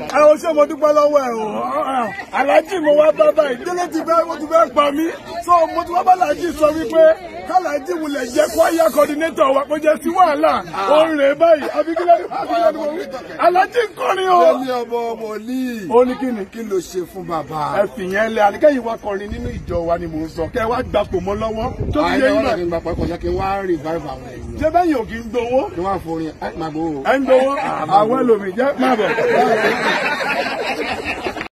ẹ o ṣé mo dúpẹ́ lọ́wọ́ ẹ o aláàjì mo wá bá báyìí délé ti fẹ́ mo ti fẹ́ pa mí so mo ti wá bá aláàjì sọ wípé káláàjì wulẹ̀ jẹ́ kwaya coordinator wa kó jẹ́ sí wàhálà ó ń rè báyìí abigilẹ̀ abigilẹ̀ ni mo wí aláàjì ń kọrin o. Ẹni ọmọ ọmọ ní. ó ní kí ni Kí ló ṣe fún bàbá? ẹ fìyẹn lẹ àníkẹ́yìn wa kọrin nínú ìjọ wa ni mò ń sọ kẹ́ ẹ wá gbapò mọ́ lọ́wọ́ tó ti yẹ Àìní yín wọn náà kì í gba pàápàá jẹ́ kí n wá revive àwọn èèyàn. ṣé bẹ́yìn ò kì í gbowó Kí wọ́n á forin ẹ̀ máa gbowó. ẹ ń gbowó àwọn ẹlòmíì jẹ́ má bọ̀.